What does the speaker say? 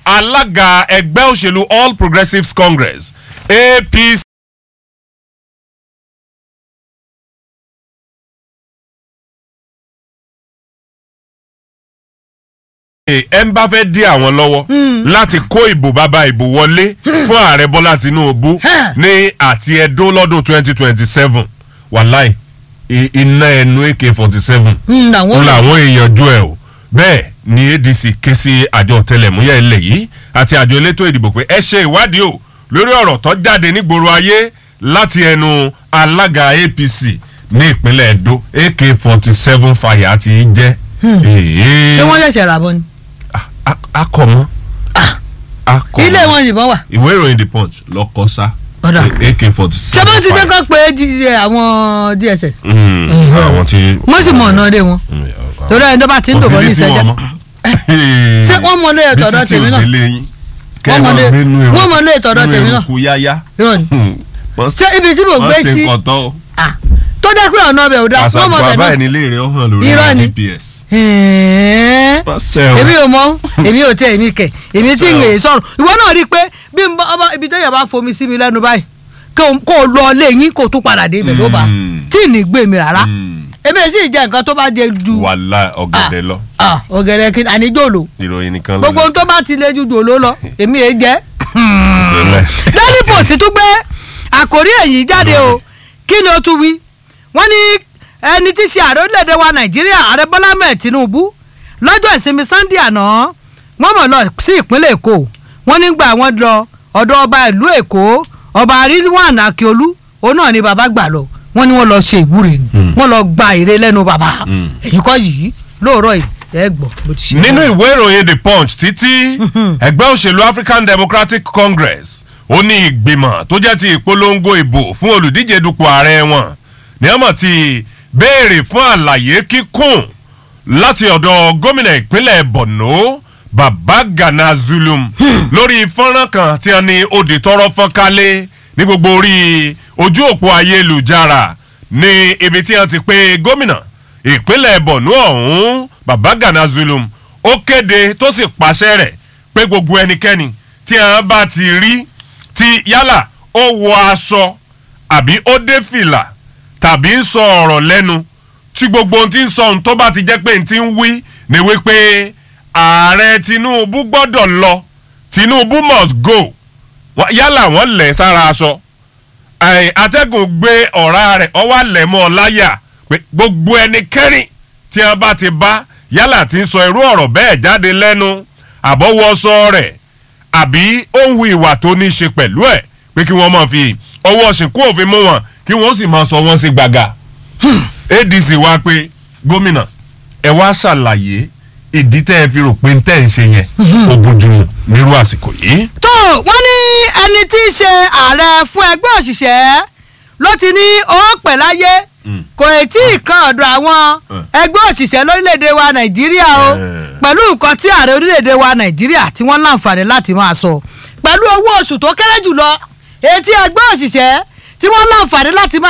alága ẹgbẹ́ òṣèlú all progressives congress apc. ẹ ń bá fẹ́ dí àwọn lọ́wọ́ láti kó ìbò bàbá ìbò wọlé fún ààrẹ bọ́lá tinubu ní àti ẹdún lọ́dún twenty twenty seven wàláì i- iná ẹnu ak forty seven Hmm, ń àwọn làwọn èèyàn ju ẹ o bẹ́ẹ̀ ni adc ké sí àjọ ọ̀tẹlẹ̀múyẹ́ ilẹ̀ yìí àti àjọ elétò ìdìbò pé ẹ ṣe ìwádìí o lórí ọ̀rọ̀ tó jáde nígboro ayé láti ẹnu alága apc ní ìpínlẹ̀ edo ak forty seven fàyà ti jẹ́ ṣé wọ́n ṣẹ̀ṣẹ̀ rà bọ́ ni. akọ̀mọ́ akọ̀mọ́ ilé wọn yìnbọn wà. ìwé ìròyìn the punch lọkọ sá Ọ̀dà. ak forty ṣé seven bó ti dé kán pé di- àwọn dss. àwọn tí. wọ́n sì mọ̀ ọ̀nà dé wọn. torí ẹni tó bá ti ń dòbọ̀ ní ìṣẹ́jà. Ṣé wọ́n mọ ilé ìtọ́dọ̀ tèmi náà? Wọ́n mọ ilé- wọ́n mọ ilé ìtọ́dọ̀ tèmi náà? kú yáyá. irọ́ ni. ṣé ibi tí mò ń gbé wọ́n ṣe tí kọ̀tọ́ ah, tó jẹ́ pé ọ̀nà ọbẹ̀ ò dáa wọ́n àṣàkó mọ̀ tẹ̀ àbá náà. ẹ̀ nílé rẹ̀ ó hàn lórí Irọ́ ni. gps. Ẹ̀ẹ́. wọ́n ṣe o. èmi ò mọ èmi ò tẹ èmi kẹ èmi tí ń lè sọ̀rọ̀ ìwọ náà rí i pé bí n bá ọba ibi tó yẹ bá fomi sí mi lẹ́nu báyìí kó o- kó o lọ lé yín kó o tún padà dé ibẹ̀ ló bá Mm. tí ì ní gbé mi rárá Mm. èmi ò sì jẹ nǹkan tó bá jẹ ju wàhálà ọ̀gẹ̀dẹ̀ lọ ah, ọ̀gẹ̀dẹ̀ kí àníjòló ìròyìn nìkan ló gbogbo ohun tó bá ti lé ju jòló lọ èmi è jẹ́ sílẹ̀. daily post tún gbé àkórí èyí jáde o kí ni ó tún wí wọ́n ní ẹni tí í ṣe ààrẹ orílẹ̀-èdè wa nàìjíríà ààrẹ bọ́lá mẹ́ẹ̀ tinubu lọ́jọ́ ìsinmi sunday àná wọ́n mọ̀ lọ sí ìpínlẹ̀ èkó wọ́n nígbà wọ́n lọ ọ̀dọ̀ ọba ìlú èkó ọba rilwan akiolu òun náà ni bàbá gbà lọ wọ́n ní wọ́n lọ ṣe ìwúre ni Hmm. wọ́n lọ gba èrè lẹ́nu bàbá Hmm. èyí kọ́ yìí lóòrọ̀ yìí ẹ gbọ́ bó ti ṣe. nínú ìwé ìròyìn the punch títí ẹgbẹ́ òṣèlú african democratic congress ó ní ìgbìmọ̀ tó jẹ́ ti ìpolongo ìbò fún olùdíje dupò ààrẹ wọn ní ọmọ ti béèrè fún àlàyé kíkún láti ọ̀dọ̀ gómìnà ìpínlẹ̀ borno baba gana zulum lórí fọ́nrán kan tí wọ́n ní òde tọrọ fọ́nkálé ní gbogbo orí ojú òpó ayélujára ní ibi tí wọ́n ti pé gómìnà ìpínlẹ̀ borno ọ̀hún baba gana zulum ó kéde tó sì pàṣẹ rẹ̀ pé gbogbo ẹnikẹ́ni tí wọ́n bá ti rí tí yálà ó wọ aṣọ àbí ó dé fìlà tàbí ń sọ ọ̀rọ̀ lẹ́nu tí gbogbo ohun tí ń sọ ohun tó bá ti jẹ́ pé n ti ń wí ni wípé ààrẹ tinubu gbọ́dọ̀ lọ tinubu must go Wọ́n- yálà wọ́n lẹ̀ sára aṣọ Ẹ̀, atẹ́gùn gbé ọ̀rá rẹ̀ ọwọ́ àlẹ̀ mọ́ ọ láyà pé gbogbo ẹnikẹ́ni tí wọ́n bá ti bá yálà tí ń sọ irú ọ̀rọ̀ bẹ́ẹ̀ jáde lẹ́nu àbọ̀wọ́sọ rẹ̀ àbí ó ń hu ìwà tó ní í ṣe pẹ̀lú ẹ̀ pé kí wọ́n máa fi ọwọ́ ṣìnkú òfin mú wọn kí wọ́n sì máa sọ wọ́n sí gbàgà adc wá pé gómìnà ẹ wá ṣàlàyé ìdí tẹ́ ẹ fi rò pé tẹ́ ẹ ń ṣe yẹn ó bójúmu nírú àsìkò yìí. tó wọ́n ní ẹni tí í ṣe ààrẹ fún ẹgbẹ́ òṣìṣẹ́ ló ti ní owó pẹ̀ láyé Mm. kò tí ì kan ọ̀dọ̀ àwọn Mm. ẹgbẹ́ òṣìṣẹ́ lórílẹ̀‐èdè wa nàìjíríà o Eh. pẹ̀lú nǹkan tí ààrẹ orílẹ̀‐èdè wa nàìjíríà tí wọ́n láǹfààní láti máa sọ pẹ̀lú owó oṣù tó kéré jùlọ èyí tí ẹgbẹ́ òṣìṣẹ́ tí wọ́n láǹfààní láti máa